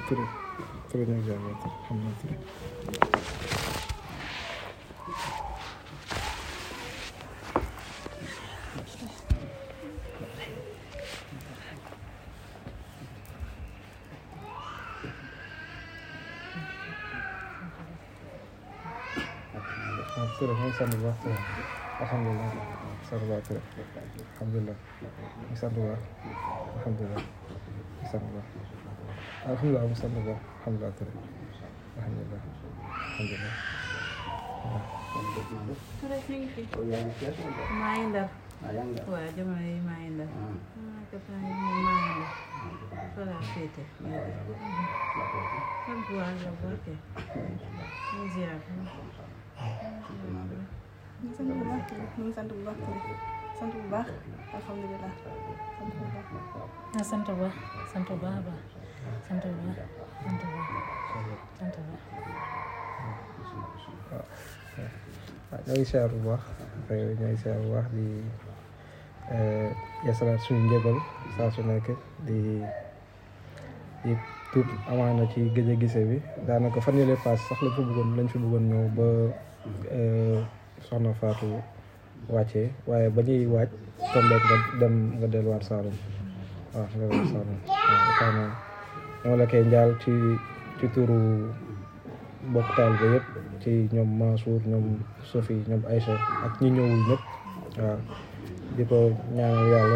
Touré Touré ñu jàng xam na Touré waaw Touré ñu ngi sant bu baax Touré alhamdulilah sant bu baax Touré alhamdulilah ñu sant bu baax alhamdulilah ñu sant bu baax alhamdulilah mu sant bu baax alhamdulilah Touré alhamdulilah alhamdulilah Touré mi ngi fi. yaa ngi Cees wala? maa ngi ndar. ah yaa ngi waaw jamono yi maa ngi ndar. ah ah kata yi moom maa ngi ndar. fa laa féete. sant bu baax la boo kee. ñu ziar. ñu sant bu baax ñu ngi sant bu baax sant bu baax alhamdulilah sant bu baax. ah sant bu baax sant bu baax a baax sant bu baax sant bu baax sant bu baax. waaw ñoo ngi siyaar bu baax ñoo ngi siyaar bu baax di yeesalaat suñu njëbal saa su nekk di di tuut amaana ci gëj a gise bi daanaka fan yële paas sax lañ fa bëggoon lañ fi bëggoon ñëw ba soxna Fatou wàccee waaye ba ñuy waaj tombeek nga dem nga delluwaat Saalum waaw nga delluwaat Saalum waaw xëy na ñoo la koy njaal ci ci turu mbokk taal ba yëpp ci ñoom Mansour ñoom Sophie ñoom Aïcha ak ñi ñëwul ñëpp waaw di ko ñaanal yàlla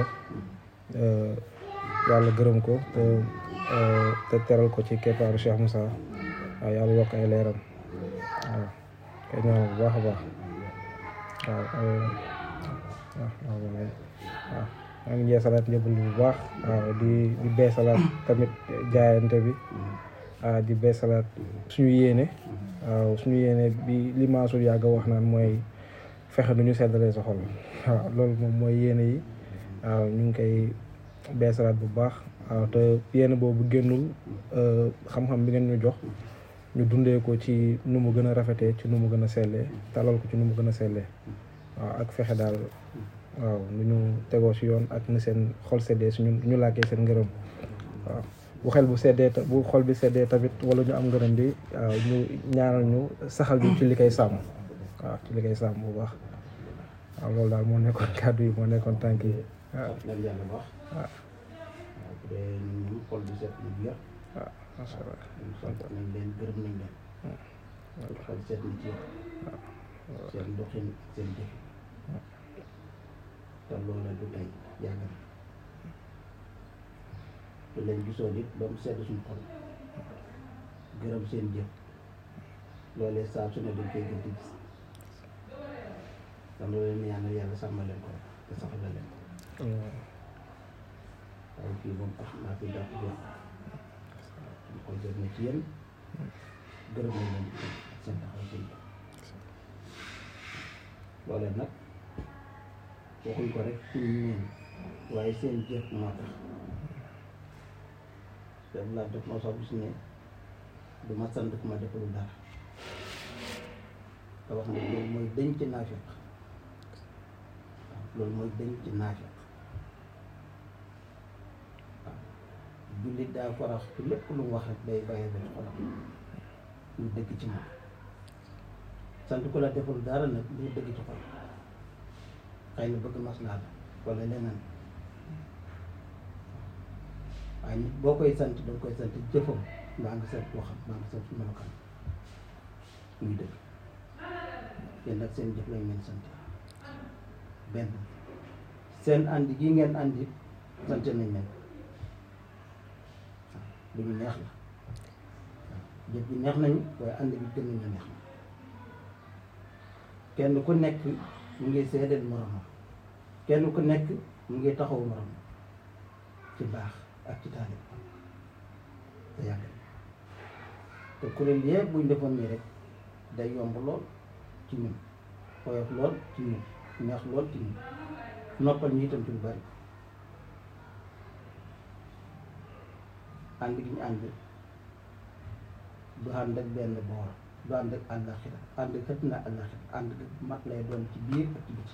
yàlla gërëm ko te te teral ko ci keppaaru Cheikh Moussa waaw yàlla yokk ay leeram waaw koy ñaanal bu baax a baax waaw waaw waaw waaw maa ngi jeesalaat njëbal bu baax waaw di di beesalaat tamit jaayante bi ah di beesalaat suñu yéene waaw suñu yéene bi li Mansour yàgg a wax naan mooy fexe nu ñu seddalee sa xol waaw loolu moom mooy yéene yi waaw ñu ngi koy beesalaat bu baax waaw te yéene boobu génnul xam-xam bi ngeen ñu jox ñu dundee ko ci nu mu gën a rafetee ci nu mu gën a sellee talal ko ci nu mu gën a sellee waaw ak fexe daal waaw nu ñu tegoo si yoon ak ni seen xol seddee si ñu ñu làkkee seen ngërëm waaw bu xel bu seddee ta- bu xol bi seddee tamit wala ñu am ngërëm bi waaw ñu ñaanal ñu saxal ñu ci li koy sàmm waaw ci li koy sàmm bu baax waaw loolu daal moo nekkoon kàddu yi moo nekkoon tànk yi waaw nañ yàlla wax waaw waaw bu dee ñun moom xol bi set na biir waaw macha allah ñun sant nañ leen gërëm nañ leen xol set na ci seen doxin seen jëf te loolu du tey yàgg na te lañ gisoon it ba mu sedd suñu xol gërëm seen jëf loolee saa su ne dañ koy gën di gis te loolu leen ñaanal yàlla sàmmal leen ko te saxal leen ko waaye fii moom tax naa fi dàq jot ñu ko jot na ci yéen gërëm nañ leen ak seen taxaw seen jëf loolee nag waxuñ ko rek pour ñeen waaye seen jëf moo tax daf laa def moo sax bis ne du ma sant ku ma defalul dara te wax ne loolu mooy dañ ci naafiq waaw loolu mooy dañ ci naafiq waaw jullit daa farax ci lépp lu mu wax rek day bàyyi ba ci xolam lu dëgg ci moom sant ku la deful dara nag lu dëgg ci xol xëy na bëgg maslaa la wala leneen waaye nit boo koy sant danga koy sant jëfam mbaa nga sant waxam mbaa nga sant melokaan muy dëgg yéen nag seen jëf lañ leen sant benn seen ànd gi ngeen àndi sant nañ leen waaw lu ñu neex la waaw jëf bi neex nañu waaye ànd bi gën nañu neex na kenn ku nekk mu ngi seedeel moromam kenn ku nekk mu ngi taxaw moromam ci baax ak ci taalib te yàgg na te kuréel yëpp buñ defoon nii rek day yomb lool ci ñun woyof lool ci ñun neex lool ci ñun noppal ñu itam ci lu bari ànd gi ñu ànd du ànd ak benn boor du ànd ak àllaxira ànd xët na àllaxira ànd ak mat lay doon ci biir ak ci biti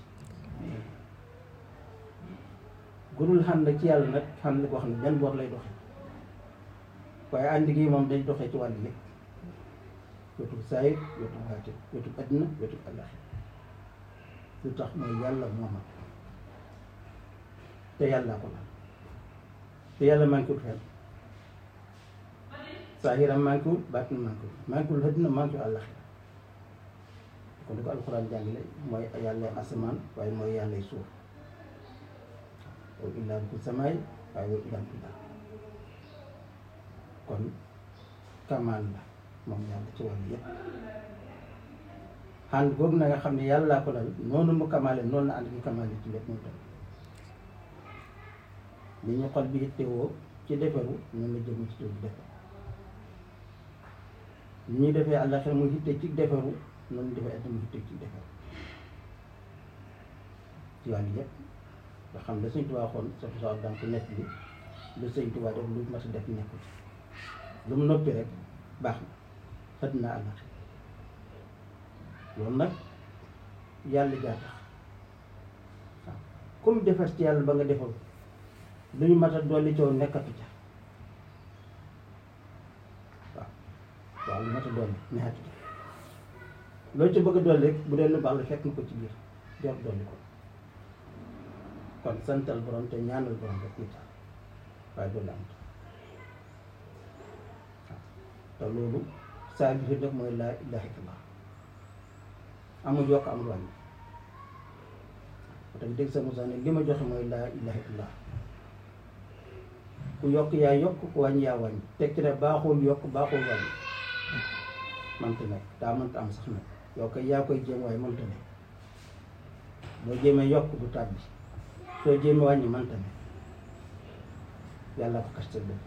gudul xam ne ci yàlla nag xam ne koo xam ne benn boor lay doxe waaye ànd gi moom day doxee ci wàll yëpp wetu saayir wetu baatin wetu addina wetu àllaxi lu tax mooy yàlla mooma te yàlla ko laal te yàlla manqué wul fenn saahiram manqué wul baatin manqué wul manqué wul addina manqué wul àllaxi kon di ko alxuraan jàngale mooy yàlla asamaan waaye mooy yàlla suuf wa illaa bi samaay waaye wa illaa bi kon kamaan la moom yàlla ci wàllu yëpp ànd boobu na nga xam ne yàllaa ko lal noonu mu kamaale noonu la ànd gi kamaale ci lépp moom tam li ñu xol bi yittewoo ci defaru noonu la jëm ci tuuti defar li ñuy defee àllaxira mu yitte ci defaru noonu defee àddina mu yitte ci defaru ci wàllu yëpp nga xam ne sëñ Tuubaa xoon sa sa daan ko nekk bi lu sëñ Tuubaa def lu mat a def nekkul lu mu noppi rek baax na xët na àllaxira loolu nag yàlla jaa tax waaw comme defar ci yàlla ba nga defal lu ñu mat a dolli coow nekkatu ca waaw waaw lu mat a dolli nekkatu ca loolu ci bëgg a dolli rek bu dee lu baax la fekk na ko ci biir jot dolli ko kon santal borom te ñaanal borom rek ñu taal waaye dolli am waaw te loolu saa bi fi def mooy laa ilaaha illallah amul yokk amul wàññi ba tax dégg sa Moussa ne li ma joxe mooy laa ilaaha illallah ku yokk yaa yokk ku wàññi yaa wàññi teg ci ne baaxul yokk baaxul wàññi mante nekk daa mënta am sax nag yow kay yaa koy jéem waaye mënta ne boo jéemee yokk du tàbbi soo jéemee wàññi mënta ne yàlla ko kaste bopp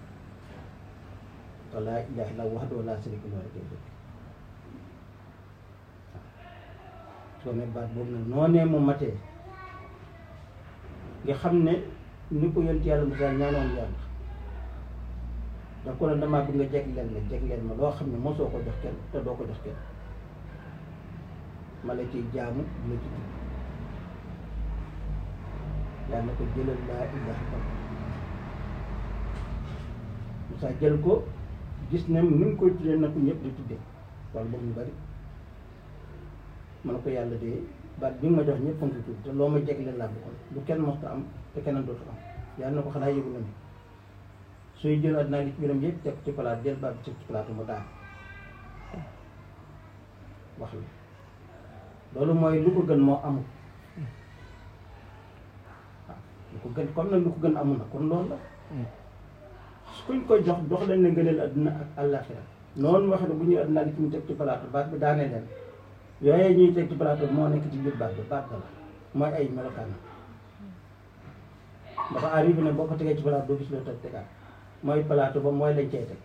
te laa ilaaha illallah wahdahu laa sharika lahu koy dëkk soo ne baat boobu nag noonee mu matee nga xam ne ni ko yonent yàlla Musaa ñaanoon yàlla da ko ne damaa bëgg nga jegleel ma jegleel ma loo xam ne mosoo ko jox kenn te doo ko jox kenn ma la ciy jaamu la ci tudd yàlla ko jëlal laa ilaaha illallah Musaa jël ko gis ne ni mu koy tuddee na ko ñëpp di tuddee wala boobu ñu bari ma ne ko yàlla de baat bi nga ma jox ñëpp a ngi tudd te loo ma jegleel laa bëggoon lu kenn mosta am te keneen dootu am yàlla na ko xanaa yëgu na ni sooy jël àddina li ci biiram yëpp teg ci palaat jël baat bi teg ci palaatu mu daan wax la loolu mooy lu ko gën moo amul waaw lu ko gën comme nag lu ko gën amul na kon loolu la su kuñ ko jox jox leen ne ngëneel àddina ak àllaaxira noonu wax ne bu ñuy àddina li ci mu teg ci palaatu baat bi daanee leen yooyu ñuy teg ci plateau moo nekk ci biir baat bi baat ba la mooy ay melokaanam dafa arrivé ne boo ko tegee ci plateau doo gis loo teg tegaat mooy plateau ba mooy lañ cay teg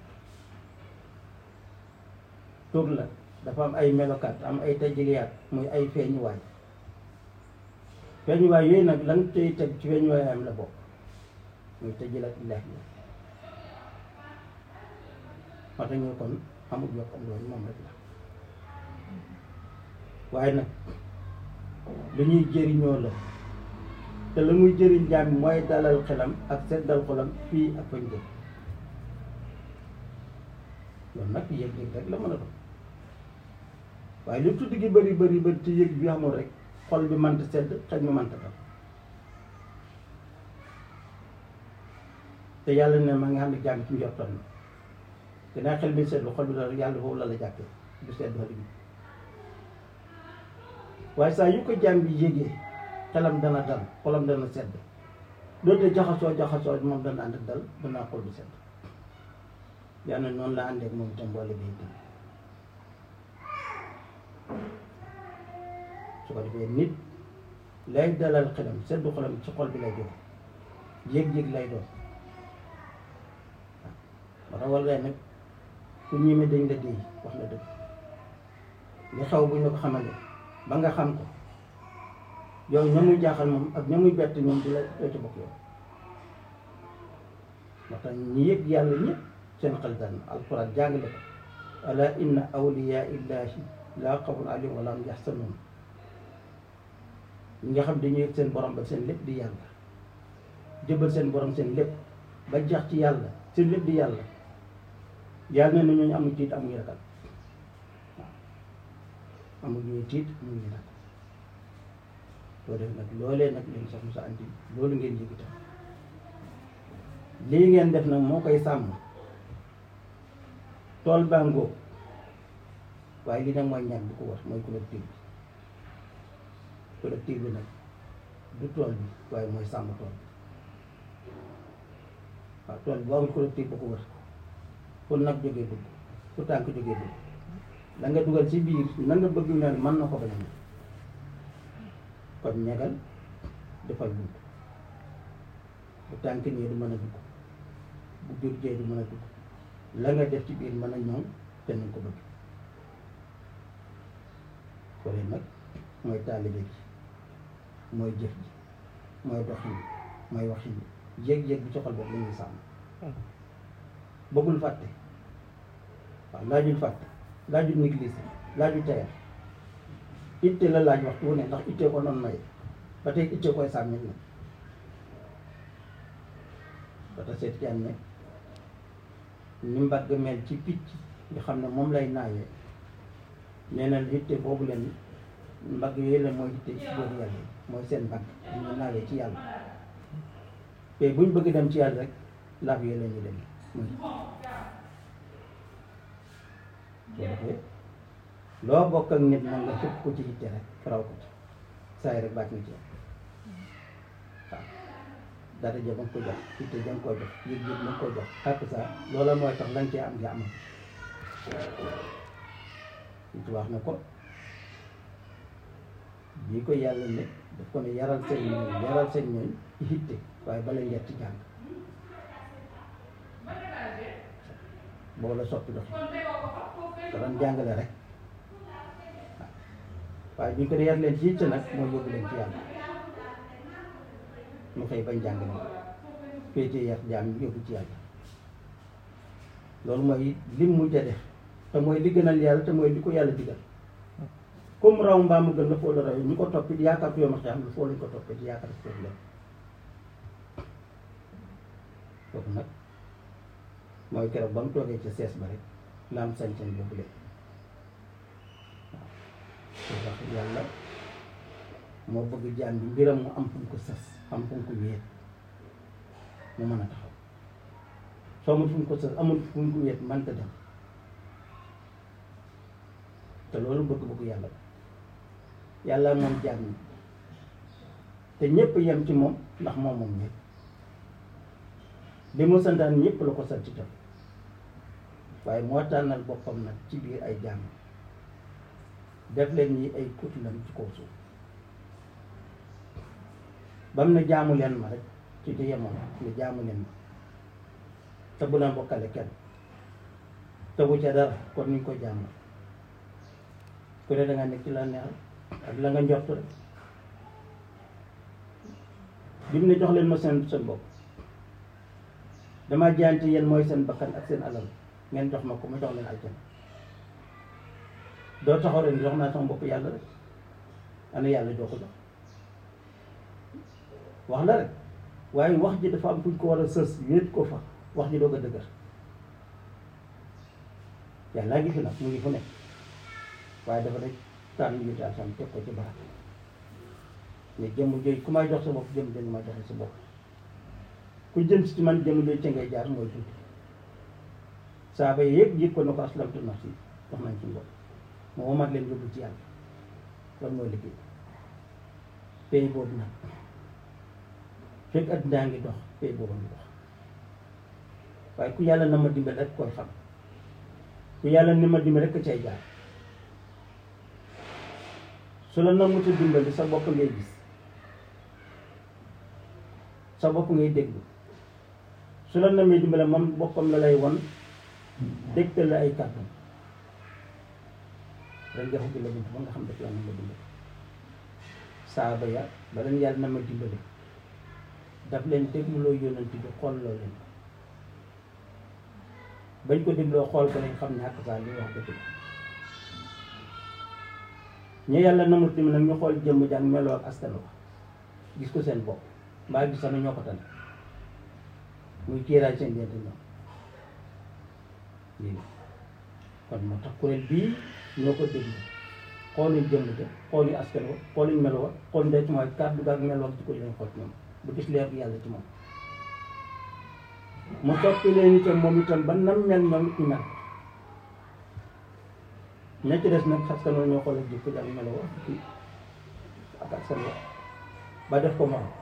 tur la dafa am ay melokaan am ay tajiliyaat muy ay feeñuwaay feeñuwaay yooyu nag lan tey teg ci feeñuwaayam la bokk muy tajilaat illaahi moo tax ñu kon amul yokk am loolu moom rek la waaye nag lu ñuy jëriñoo la te la muy jëriñ jaam bi mooy dalal xelam ak seddal xolam fii ak fañ jëm loolu nag yëg-yëg rek la mën a doon waaye lu tudd gi bëri bëri bëri te yëg bi amul rek xol bi mënta sedd xel mi mënta dal te yàlla ne ma nga xam ne jaam ci njortoon na dinaa xel bi seetlu xol bi dal yàlla foofu la la jàppee du sedd xol bi waaye saa yu ko jaam bi yégee xelam dana dal xolam dana sedd doote jaxasoo jaxasoo moom dana ànd ak dal dana xol bu sedd yàlla noonu la àndeek moom itam boole bi itam su ko defee nit lay dalal xelam seddu xolam ci xol bi lay jóge yëg-yëg lay doon waaw moo tax wala nag ku ñime dañ la déy wax la dëgg li xew bu ñu ko xamale ba nga xam ko yow ña muy jaaxal moom ak ña muy bett ñoom di la doo ci bokk yow moo tax ñi yëg yàlla ñëpp seen xel dal na alquran jàngale ko ala inna awliya illahi laa xawfun alayhim wa laa hum yaxzanuun ñi nga xam dañuy yëg seen borom ba seen lépp di yàlla jëbal seen borom seen lépp ba jax ci yàlla seen lépp di yàlla yàlla ne na ñooñu amuñ tiit amuñu ragal waaw amuñu tiit amuñu ragal soo def nag loolee nag leen sax Moussa andi loolu ngeen yëg itam lii ngeen def nag moo koy sàmm tool baa ngóob waaye li nag mooy ñag bi ko war mooy collectif bi collectif bi nag du tool bi waaye mooy sàmm tool bi waaw tool bi boo amul collectif ba ko wër fu nag jógee dugg fu tànk jógee dugg la nga dugal ci biir na nga bëgg mel mën na ko bañ a mel kon ñagal defal bunt bu tànk nii du mën a dugg bu jur jee du mën a dugg la nga def ci biir mën a ñoŋ te nañ ko bëgg kolee nag mooy taalibe gi mooy jëf ji mooy doxin bi mooy waxin bi yéeg-yéeg bi ci xol boobu la ñuy sàmm bëggul fàtte waaw laajul fàtte laajul négligé laajul tayal itte la laaj waxtu wu ne ndax itte ko noonu may ba tey itte koy sàmmit nag ba ta seet jaan ne ni mbagg mel ci picc nga xam ne moom lay naawee nee na itte boobu leen mbagg yooyu la mooy itte ci boobu yàlla yi mooy seen mbagg ñu naawee ci yàlla te buñ bëgg dem ci yàlla rek laaf yooyu la ñuy dem muy soo defee loo bokk ak nit nag nga xëpp ko ci itte rek faraw ko ci saa yi rek bàcc na ci yow waaw dara ja ba nga ko jox itte ja nga ko jox yëg-yëg ba nga ko jox xàpp saa loola mooy tax lañ cee am nga amal it wax na ko bii ko yàlla ne daf ko ne yaral seen ñooñ yaral seen ñooñ ci itte waaye bala ngeet ci jàng boo la soppi dox te doon jàngale rek waaye bi ñu ko dee yar leen ci yitte nag mooy yóbbu leen ci yàlla ñu xëy bañ jàngale féetee yar jaam yóbbu ci yàlla loolu mooy lim mujj a def te mooy li gënal yàlla te mooy li ko yàlla digal comme raw mbaa mu gën la foo la raw ñu ko toppi di yaakaar ko yow ma xam lu foo lañ ko toppee di yaakaar ko leen kooku nag mooy keroog ba mu toogee ca sees ba rek la am sañ-sañ boobu leen waaw wax yàlla moo bëgg jaam bi mbiram mu am fu mu ko sas am fu mu ko wéet mu mën a taxaw soo amul fu mu ko sas amul fu mu ko wéet mënta dem te loolu bëgg-bëggu yàlla la yàlla moom jaam ñi te ñëpp yem ci moom ndax moom moom ñëpp li mu santaan ñëpp la ko sant itam waaye moo tànnal boppam nag ci biir ay jaam def leen ñi ay kutlam ci kaw suuf ba mu ne jaamu leen ma rek ci di yemoon ne jaamu leen ma te bu leen bokkale kenn te bu ca dara kon ni ñu ko jaamu ku ne da nga nekk ci la neex ak la nga njort rek bi mu ne jox leen ma seen seen bopp dama jaante yéen mooy seen bakkan ak seen alal ngeen jox ma ko ma jox leen aljana doo taxaw ren jox naa sama bopp yàlla rek ana yàlla doo ko jox wax la rek waaye wax ji dafa am fuñ ko war a sës wéet ko fa wax ji doog a dëgër yàlla ngi fi nag mu ngi fu nekk waaye dafa rek tànn yu daal sam teg ko ci barab ne jëmm jooy ku may jox sa bopp jëmm jooy may joxe sa bopp ku jëm si ci man jëmm jooy ca ngay jaar mooy tuuti saaba yi yëpp yëg ko na ko aslamtu nafsi wax nañ ci bopp moo womat leen yóbbu ci yàlla loolu mooy liggéey pay boobu nag fekk addinaa ngi dox pay boobu ngi dox waaye ku yàlla na ma dimbal rek koy xam ku yàlla ni ma dimbal rek cay jaar su la namuta dimbali sa bopp ngay gis sa bopp ngay déglu su la namee dimbali moom boppam la lay won dégtal la ay kàddu ren nga xubbi la bunt ba nga xam daf la na ma dimbali saaba ya ba leen yàlla na ma dimbali daf leen dégluloo yónnante bi xool loo leen bañ ko dégloo xool ko lañ xam ne ak saa li wax dëgg ñu yàlla namut tamit nag ñu xool jëmm jàng meloo ak askan wa gis ko seen bopp mbaa gis sax na ñoo ko tane muy kiiraay seen diggante ñoom lii la kon moo tax kuréel bii ñoo ko déglu xooluñ jëmm ja xooluñ askan wa xooluñ melo wa xooluñ day ci mooy kàddu gaag melo ak ci ko lañ xool ci moom bu gis leer bi yàlla ci moom mu soppi leen itam moom itam ba nam mel ñoom it ñu mel ña ci des nag askan wa ñoo xool ak jikko ak melo wa ci ak askan wa ba def ko morom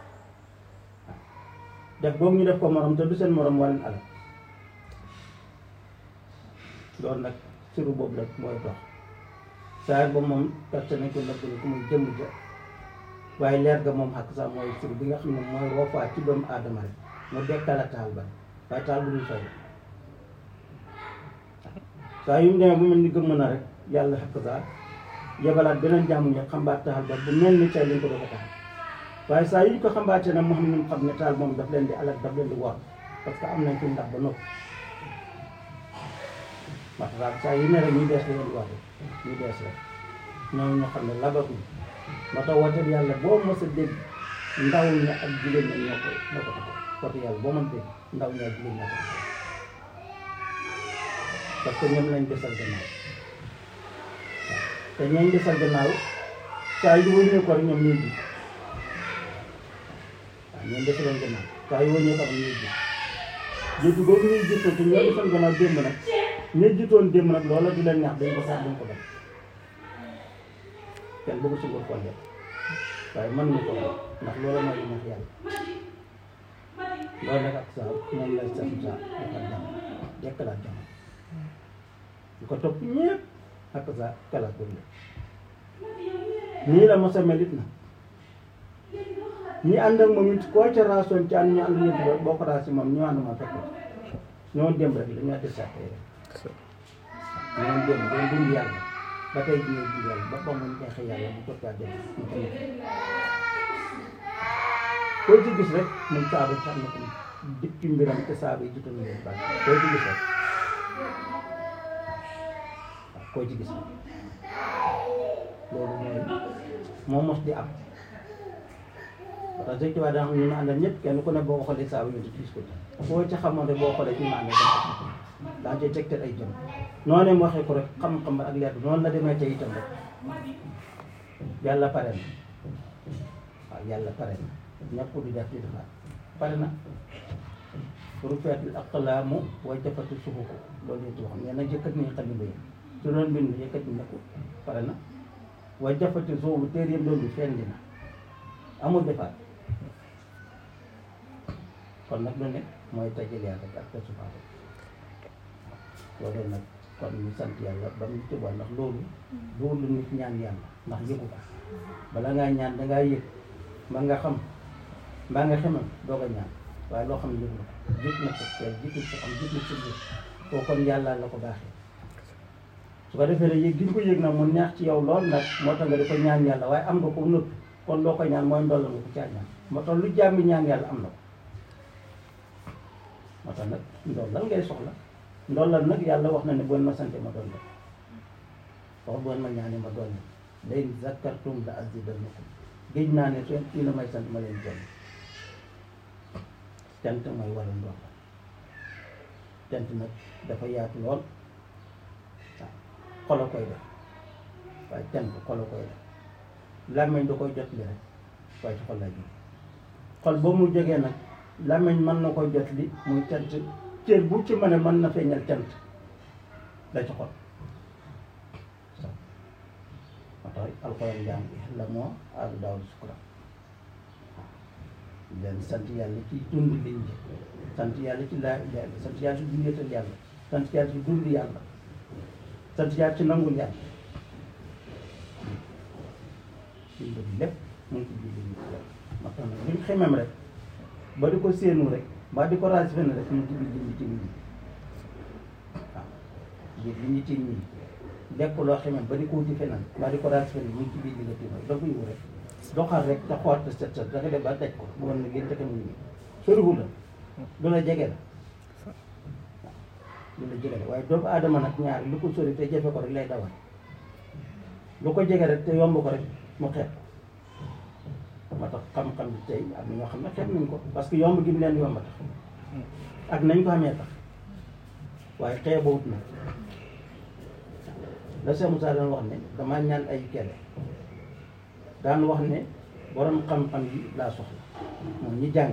def boobu ñu def ko morom te du seen morom wàllu alal loolu nag siru boobu rek mooy dox saa ba moom perte nañ ko nëbb ni ku muy jëmm ja waaye leer ga moom xàq sax mooy siru bi nga xam ne mooy roofaa ci doomu aadama rek mu dekkala taal ba waaye taal bu dul fay saa yu mu demee bu mel ni gëmm na rek yàlla xàq sax yebalaat beneen jàmm ñu xambaat taal ba bu mel ni tey lañ ko doon ko taal waaye saa yu ñu ko xambaatee nag moo xam ne xam ne taal moom daf leen di alal daf leen di war parce que am nañ ci ndax ba noppi wax daal saa yu ne rek ñu bees la leen di wax ñu bees rek ñoom ñoo xam ne labatuñ moo tax wooteel yàlla boo mos a dégg ndaw ñi ak jigéen ñi ñoo ko ñoo ko taxaw woote yàlla boo mën dégg ndaw ñi ak jigéen ñoo ko taxaw parce que ñoom lañ desal gannaaw waaw te ñooñ desal gannaaw saa yu wëññee ko rek ñoom ñuy ji waaw ñoom desaloon gannaaw saa yu wëññee ko rek ñuy ji jiitu boobu ñuy jiitu te ñoo desal gannaaw démb nag ña jiitoon démb nag loola du leen ñaax dañ ko sax dañ ko def kenn bëgg si ko xolle waaye mën nga ko def ndax loola mooy neex yàlla loolu nag ak saa moom lay sax saa defal jàmm dekkalaat jàmm ñu ko topp ñëpp ak saa kalaat boobu la nii la mos a melit na ñi ànd ak moom it koo ca raasoon ci ànd ñu ànd ñëpp boo ko raasi moom ñu ànd moom fekk ñoo démb rek la ñu àtte saa tey rek ñoom démb doon dund yàlla ba tey jii ñuy dund yàlla ba ba mu neexee yàlla bu toppaa dem ñu ko nekk koo ci gis rek moom saaba yi xam na ko dikki mbiram te saaba yi jiital nañu baax koo ci gis rek waaw koo ci gis rek loolu mooy moo mos di am parce que sëñ Tuubaa daa xam ñu ma àndal ñëpp kenn ku ne boo ko xoolee saaba yi gis ko ci boo ci xamoon rek boo xoolee ci ma àndal daa cay tegtal ay jëm noonu mu waxee ko rek xam-xam ak leer bi noonu la demee ca itam rek yàlla pare na waaw yàlla pare na ñàkk du def di defaat pare na pour feetul aqlaamu way jafatu suxuko loolu yëpp wax nee na jëkkat ni xalima yi su doon bind yëkkat ni nekku pare na way jafatu suxuko téer yëpp loolu fenn dina amul defaat kon nag lu ne mooy tajal yàlla ak ak sufaate loolu nag kon ñu sant yàlla ba mu tëbal ndax loolu loolu lu nit ñaan yàlla ndax yëgu ko bala ngaa ñaan dangaa yëg mbaa nga xam mbaa nga xamal doog a ñaan waaye loo xam ne yëg na ko jit na ko te jitul sa xam jitul sa jëf koo kon yàlla la ko baaxee su ko defee ne yëg gi nga ko yëg nag mu neex ci yow lool nag moo tax nga di ko ñaan yàlla waaye am nga ko nëpp kon loo ko ñaan mooy ndolla nga ko caa ñaan moo tax lu jàmbi ñaan yàlla am na ko moo tax nag ndollal ngay soxla ndollal nag yàlla wax na ne boo ma sante ma doon def wax boo ma ñaane ma doon lay zakkartum la azidannakum géej naa ne seen kii la may sant ma leen jël cant mooy waral ndox cant nag dafa yaatu lool waaw xol a koy def waaye cant xol a koy def làmmiñ da koy jot li rek waaye ci xol laa jóge xol boo mu jógee nag làmmiñ mën na koy jot li muy cant cër bu ci mën a mën na feeñal cant la ci xol moo tax alxuraan jàng la moo aadu daaw sukura leen sant yàlla ci dund liñ ji sant yàlla ci laa ilaaha illa sant yàlla ci dundeetal yàlla sant yàlla ci dund yàlla sant yàlla ci nangul yàlla liñ bëgg lépp mu ngi ci biir liñ moo tax nag luñ xemem rek ba di ko séenu rek mbaa di ko raasi fenn rek mu ngi ci biir liñ ci ñi waaw biir li ñu ci ñi lekk loo xamee ba di ko wuti feneen mbaa di ko raasi fenn mu ngi ci biir li nga tiima da ko yiw rek doxal rek te xool te set set da nga dem ba daj ko bu woon ne ngeen texe mu nii soriwul la lu la jege la lu la jege la waaye doomu aadama nag ñaar lu ko sori te jafe ko rek lay dawal lu ko jege rek te yomb ko rek mu xeeb ko moo tax xam-xam bi tey am na ñoo xam ne xeeb nañ ko parce que yomb gi mu leen yomb tax ak nañ ko xamee tax waaye xeebawut na la Cheikh Moussa daan wax ne damaa ñaan ay kele daan wax ne borom xam-xam yi laa soxla moom ñi jàng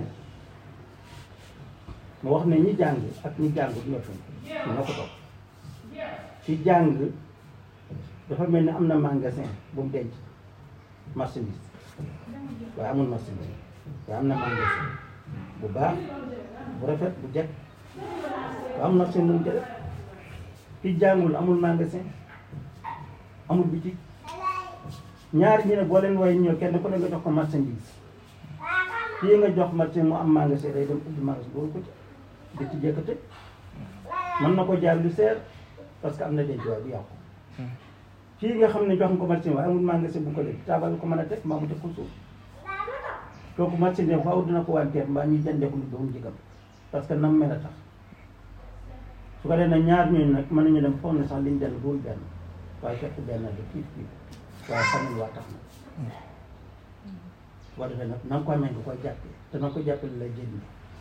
mu wax ne ñi jàng ak ñi jàngut ñoo fi ñoo ko topp ci jàng dafa mel ni am na magasin bu mu denc marchandise waaye amul marchandise waaye am na magasin bu baax bu rafet bu jekk waaye am marchandise bu mu jëlee ki jàngul amul magasin amul bitik ñaari ñi ne boo leen way ñëw kenn ku ne nga jox ko marchandise kii nga jox marchandise mu am magasin day dem ubbi magasin loolu ko ci di ci jekk tëj mën na ko jaar lu seer parce que am na denc waaye bu yàqu kii nga xam ne jox nga ko marchandise waaye amul magasin bu ko def taabal ko mën a teg mbaa mu teg ko suuf kooku marchandise faaw dina ko wanteer mbaa ñu jëndee ko lu doon jigam parce que nam mel a tax su ko dee nag ñaar ñooñu nag mën nañu dem foog ne sax liñ jënd duul benn waaye fekk benn la kiif kiif waaye xamul waa tax na su ko defee nag na nga ko amee nga koy jàppee te na nga ko jàppee li lay jënd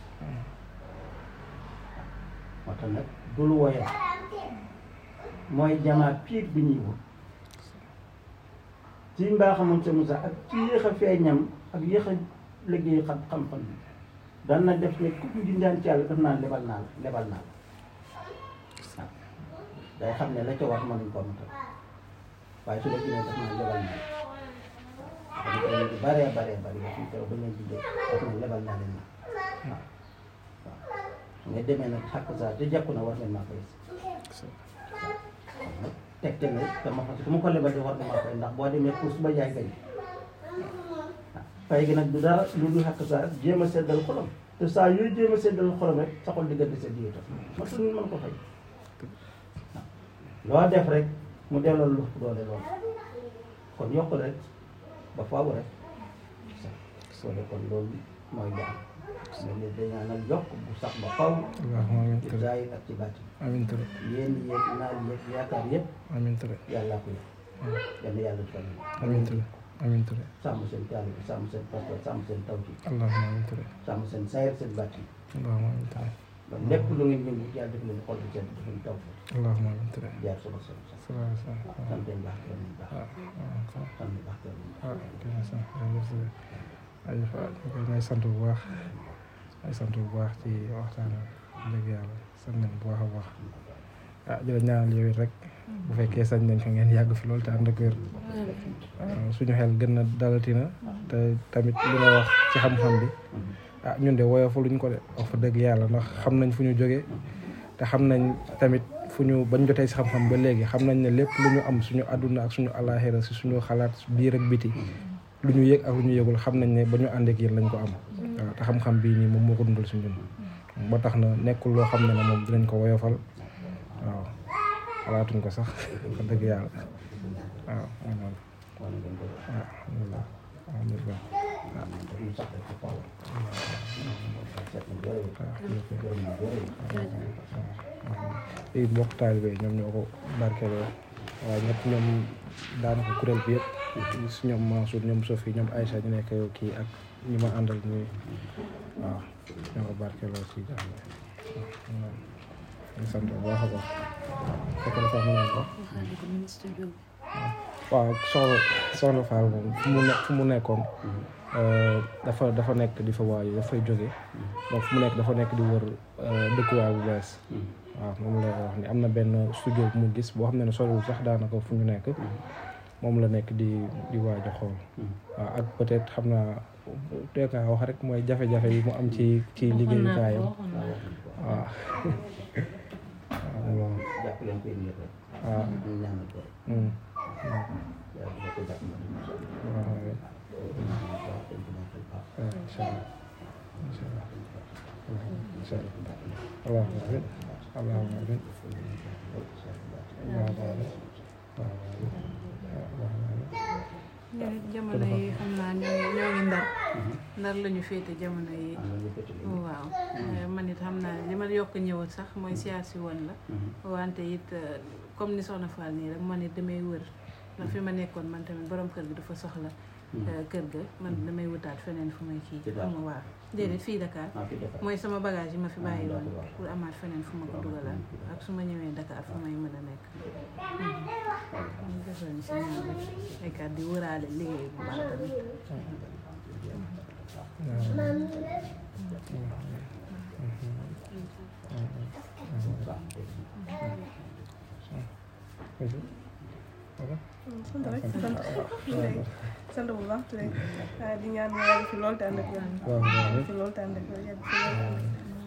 moo tax nag dul woyal mooy jamaa piir bi ñuy wut ci mbaa xamoon sa Moussa ak ci yéex a feeñam ak yéex a liggéey xam xam-xam bi daan na def ne ku ñu daan ci yàlla def naa lebal naa la lebal naa la waaw day xam ne la ca war mënuñ ko matal waaye su la jëlee def naa lebal naa la dañu koy yu baree baree bari yoo xam ne ba leen di def def na lebal naa leen na waaw waaw su nga demee nag xàq saa te jàpp na war ngeen maa koy tegte na dama xam su ma ko lebal de war na maa koy ndax boo demee pour suba jaay gañ fay gi nag du dara lu dul xàq saa jéem a seddal xolam te saa yooyu jéem a seddal xolam rek sa xol diggante sa diye tax ma tudd mën ko fay loo def rek mu delloo lu doole lool kon yokk rek ba faaw rek soo de kon loolu mooy jaam mais li dañaa nag yokk bu sax ba faaw allahumma amin ci tere zaahir ak ci baatin amin tere yéen yéeg naaj yéeg yaakaar yëpp amin tere yàllaa ko yor yal na yàlla defal leen amin tere amin tere sàmm seen taalibe sàmm seen pastor sàmm seen tawhid allahumma amin tere sàmm seen saayir seen baatin allahumma amin tere ba lépp lu ngeen yëngu yàlla def leen xol bi seen def leen taw allahumma amin tere jaar sama sama sax salaam salaam sant nañ baax gërëm nañ baax ah ah sant nañ baax gërëm nañ baax ah kay sant jërëjëf sëñ ay fa ñu koy may sant bu baax ay sant bu baax ci waxtaan bi dëgg yàlla sant nañ bu baax a baax ah di la ñaanal yow it rek bu fekkee sañ nañ fa ngeen yàgg fi loolu te ànd ak wér waaw suñu xel gën na dalatina te tamit li nga wax ci xam-xam bi ah ñun de woyofaluñ ko de wax fa dëgg yàlla ndax xam nañ fu ñu jógee te xam nañ tamit fu ñu bañ jotee si xam-xam ba léegi xam nañ ne lépp lu ñu am suñu àdduna ak suñu alaxira si suñu xalaat biir ak biti lu ñu yëg ak lu ñu yëgul xam nañ ne ba ñu ànd ak yéen lañ ko am waaw te xam-xam bii nii moom moo ko dundal si ñun ba tax na nekkul loo xam ne ne moom dinañ ko woyofal waaw xalaatuñ ko sax wax dëgg yàlla waaw moom moom wala ngeen ko def waaw alhamdulilah alhamdulilah ñu sax rek fa faaw seet na jërëjëf waaw gërëm na jërëjëf léegi mbokk taalibe yi ñoom ñoo ko barkeeloo waaye ñett ñoom daanaka kuréel bi yëpp si ñoom Mansour ñoom Sophie ñoom Aïcha ñu nekk kii ak ñi ma àndal ñuy waaw ñoo ko barkeeloo si jàmm waaw ñu sant bu baax a baax fekk na sax mu naan ko waxaale ko ministre bi waaw soxna soxna Fall moom fu mu ne fu mu nekkoon euh, dafa dafa nekk di fa waaju dafay jóge donc fu mu nekk dafa nekk di wër euh, dëkkuwaay bu bees waaw moom la wax ni am na benn studio bu mu gis boo xam ne ne soriwul sax daanaka fu ñu nekk moom la nekk di di waaj a xool waaw ak peut-être xam naa tey kaa wax rek mooy jafe-jafe yi mu am ci ci liggéeyukaayam waaw waaw loolu jàpp leen ko yéen ñëpp rek waaw ñu ñaanal ko hum, yàlla dina ko jàpp na waaw waaw waaw incha allah incha allah incha allah allahumma amin allahumma amin allahumma amin allahumma amin ñun it jamono yi xam naa ñoo ngi ñoo ngi ndar ndar la ñu féete jamono yi waaw Eh, man it xam naa ne li ma yokk ñëwat sax mooy siyaar si woon la wante it eh, comme ni soxna Fall nii rek man it damay wër ndax fi ma nekkoon man tamit borom kër gi dafa soxla euh, kër ga man damay wutaat feneen fu may kii Ci Dakar. xam nga waaw déedéet fii Dakar ah fi defar mooy sama bagage yi ma fi bàyyi woon d'accord. pour amaat feneen fu ma ko dugalaat ak su ma ñëwee Dakar fu may mën a nekk ñu defoon si ñoom rek ay kàddu di wëraale liggéey bu baax tamit sant rek sant léegi sant bu baax léegi waaye di ñaan nga yàgg fi lool te ànd ak wér waaw waaw yàgg fi lool te ànd ak wér yàgg fi lool te ànd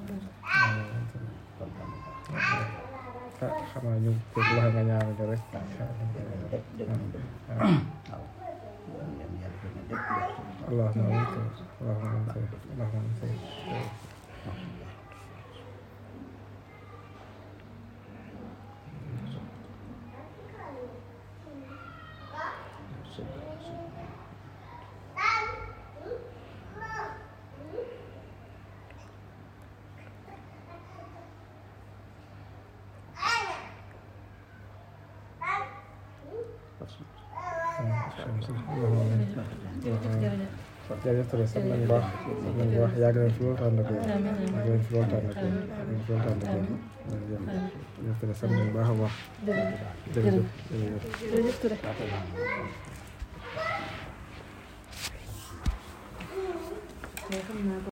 ak wér. ah xanaa ñu ko wax nga ñaanal ko rek def def nañ def waaw yéen yàlla def na def def allahumma amiin allahumma amiin allahumma amiin allahumma amiin jërëjëf jërëjëf jërëjëf Touré sant nañu baax sant nañu baax yàgg nañ fi loolu tànn ak yàgg nañ fi loolu tànn ak yàgg nañ fi loolu tànn ak yàgg jërëjëf jërëjëf Touré sant nañu baax a baax jërëjëf jërëjëf jërëjëf Touré mais xam naa